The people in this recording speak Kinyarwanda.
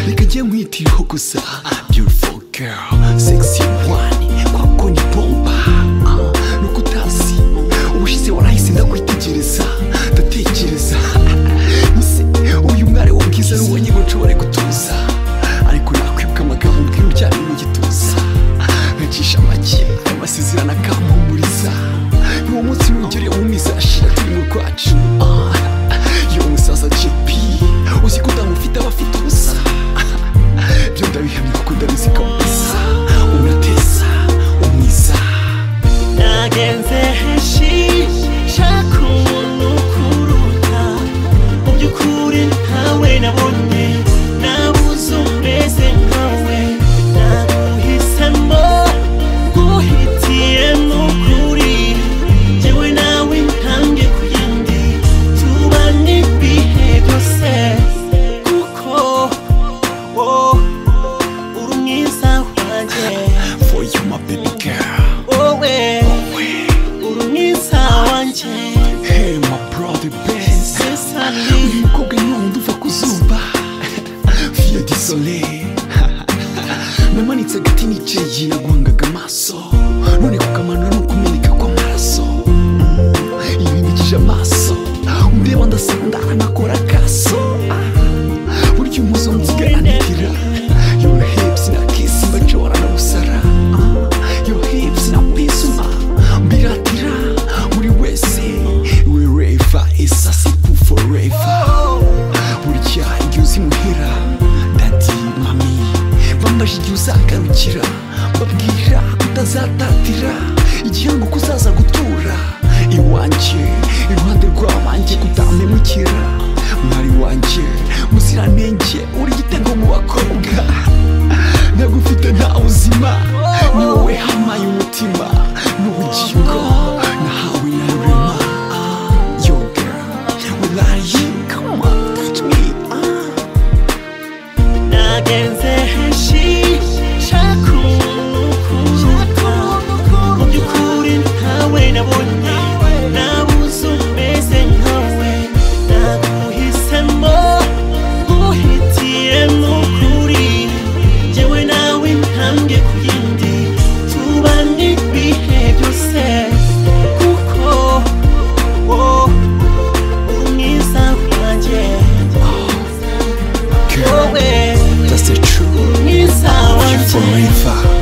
Nisikie mwiti hukusa Beautiful girl Sexy one Kwako ni bomba Ah, Nukutasi Ubushize warahise ndakwitegereza Ndatekereza Mise Uyu mwari w'ubwiza Nubonye ngo nshobore gutuza Ariko nakwibuka amagambo mbwira uryamye mu gituza Nkacisha make Amasezerano akampumuriza Uwo munsi nugere umiza Ashira turi mu rwacu Ah, Yo musaza JP Uzi ko ndamufite abafite ubusa Byo ndabihamya kuko ndabizi kabisa Unateza umwiza nagenze henshi nshaka umuntu ukuruta mu by'ukuri ntawe nabonye nabuze umeze nkawe naguhisemo guhitiyemo ukuri njyewe nawe ntange ku yindi tubane ibihe byose kuko wowe uri umwiza wanjye For you my baby girl wowe uri mwiza wanjye Hey my brother best sesani Uyu mukobwa ni wundi uva ku zuba Via di soleil Namanitse agati n'icyeyi naguhangaga amaso None kukamanura ni ukumeneka kw'amaraso Mm, Ibindikije amaso Umureba ndasanga anakora akaso Ah, Burya umuzo nziga anitira Your hips na kiss mbacora na busara Ah, Your hips na pisuma Mbiratira muri wese We rave isa sipu forever burya igihe uzi muhera dadi mami bambaje igihe uzagarukira babwira utazatatira igihango ko uzaza gutura iwanjye iruhande rw'abanjye kutamemukira mwari wanjye muziranenge uri igitego mu bakobwa nagufite nta uzima ni wowe hamaye umutima n'ubugingo nahawe na rurema yo girl will I you come on touch me ah. nagenze henshi nshaka umuntu ukuruta mu by'ukuri ntawe nabonye nabuze umeze nkawe naguhisemo guhitiyemo ukuri njyewe nawe ntambwe ku yindi tubane ibihe byose kuko wowe uri mwiza wanjye Girl, that's the truth Mwiza You wanjye forever